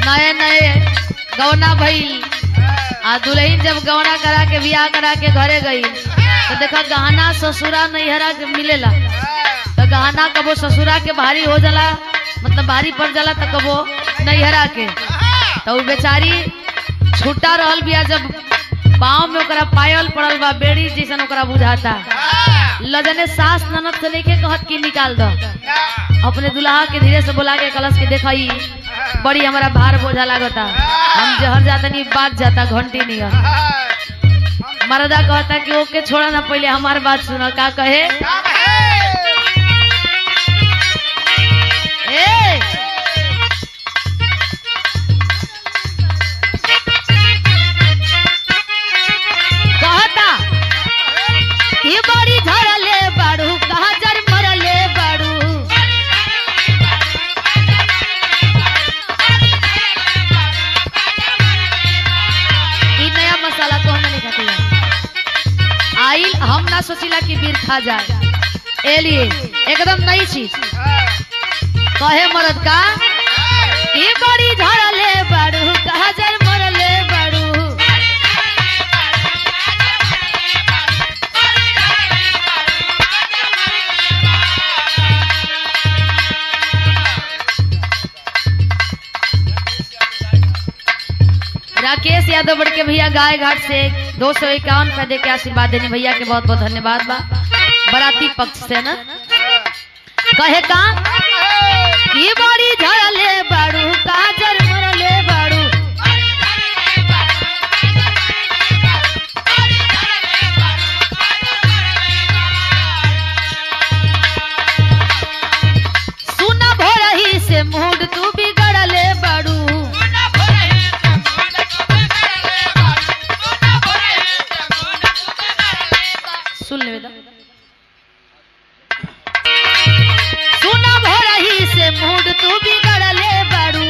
नए नए गौना भइल आ दुल्हन जब गौना करा के बियाह करा के घरे गई तो देखा गहना ससुरा नैहरा के मिलेला तो गहना कबो ससुरा के भारी हो जाला मतलब भारी पड़ जाला तो कबो नैहरा के तो उ बेचारी छुट्टा रहल बिया जब पाँव में ओकरा पायल पड़ल बा बेड़ी जैसन ओकरा बुझाता लजने सास ननद से लेके कहत की निकाल दो अपने दुल्हा के धीरे से बोला के कलश के देखई बड़ी हमारा भार बोझा लागता हम जहर जाता नहीं बात जाता घंटी नहीं मरदा कहता कि ओके छोड़ा ना पहले हमार बात सुनो का कहे ए कहता कि बड़ी झड़ले बाड़ू कहा जर मरले बाड़ू ई नया मसाला तो हम नहीं खाती आइल हम ना सोचिला कि बीर खा जाए ए लिए एकदम नई चीज कहे मरद का ई बड़ी झड़ले बाड़ू कहा जर मरले बाड़ू राकेश यादव बड़ के भैया गाय घाट से दो सौ इक्यावन रुपए दे के आशीर्वाद देने भैया के बहुत बहुत धन्यवाद बा बराती पक्ष से ना कहे का की बड़ी झड़ले बाड़ू काजर मरले बाड़ू सुन भोरही से मूड तू बिगड़ले बाड़ू सुन ले बेटा सुना भोरही से मूड तू बिगड़ले बाड़ू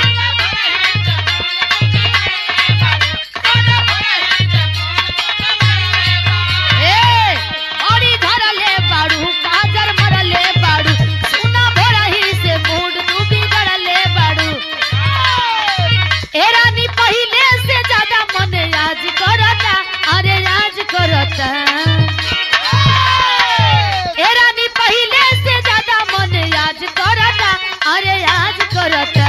ए औरी धरले बाड़ू काजर मरले बाड़ू सुना भोरही से मूड तू बिगड़ले बाड़ू ए रानी पहिले से ज्यादा मन आज करता अरे आज करता ए रानी पहिले से ज्यादा मन आज करता अरे आज करता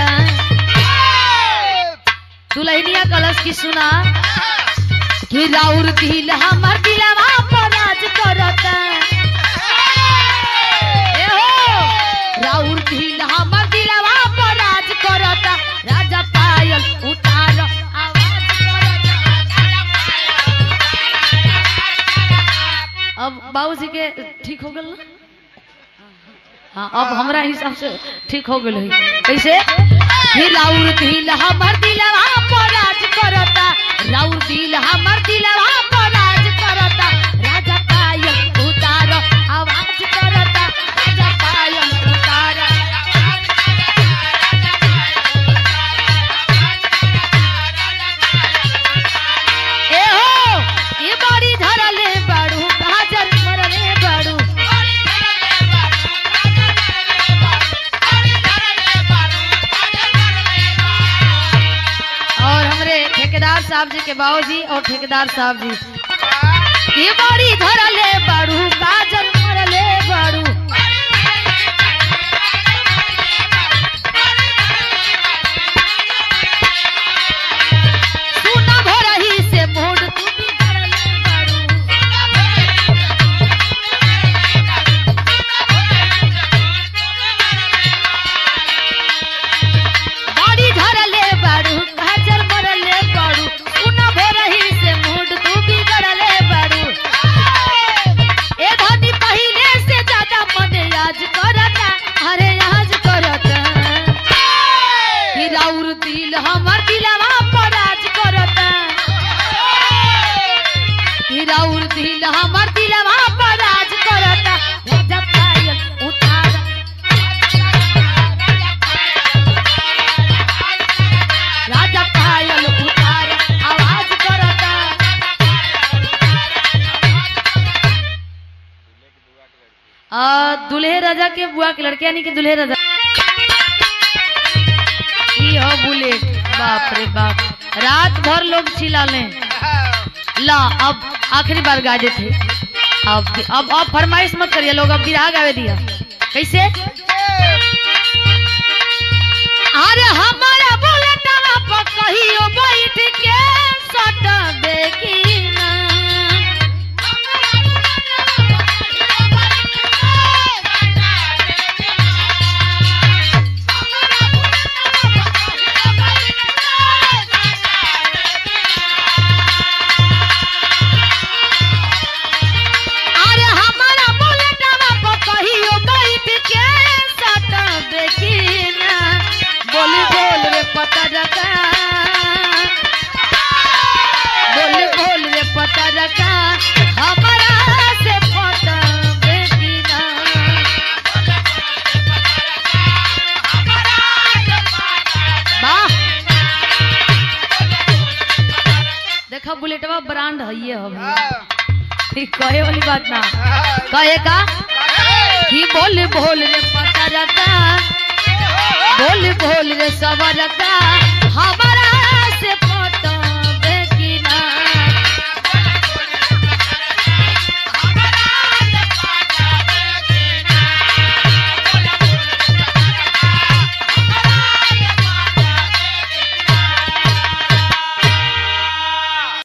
दुल्हनिया कलश की सुना कि राउर दिल हमर दिलवा पर आज करता ए हो राउर दिल हमर दिलवा पर आज करता राजा पायल उतार आवाज करता अब बाबूजी के ठीक हो गल ना हाँ अब हमरा हिसाब से ठीक हो गल है कैसे ही राउर दिल हमर दिलवा पर राज करता राउर दिल हमर दिलवा पर राज करता राजा पायल उतार आवाज करता राजा पायल उतार ए हो ये बड़ी धरले बाड़ू काजर मरले बाड़ू और हमरे ठेकेदार साहब जी के बाबूजी और ठेकेदार साहब जी ये बड़ी धरले बाड़ू काजर मरले बाड़ू सुना भोरही से मोड़ तू भी धरले बाड़ू बाड़ी धरले बाड़ू काजर मरले बाड़ू सुना भोरही से मूड तू बिगड़ले बाड़ू ए धनी पहिले से ज्यादा मन आज करता अरे आज करता हिराउर दिल हमर दिलवा पर आज करता हिराउर दिल हमर दिलवा पर आज करता राजा पायल उतार राजा पायल उतार आवाज करता आ दुल्हे राजा के बुआ के लड़के यानी कि दुल्हे राजा ई हो बुलेट रात भर लोग चिल्ला ले ला अब आखिरी बार गा देते अब अब अब फरमाइश मत करिए लोग अब बिरहा गावे दिया कैसे अरे हमारा बुलेटवा पर कहियो बैठ के सट देखी ना अरे हमारा बुलेटवा पर कहियो बैठ के सट देखी ना बोल बोल रे पता रखा बोल बोल रे पता रखा हमारा से पता देखी ना वाह देखा बुलेटवा ब्रांड है ये हम कहे वाली बात ना कहे का कि बोल बोल रे पता रखा बोल बोल रे सबर रखा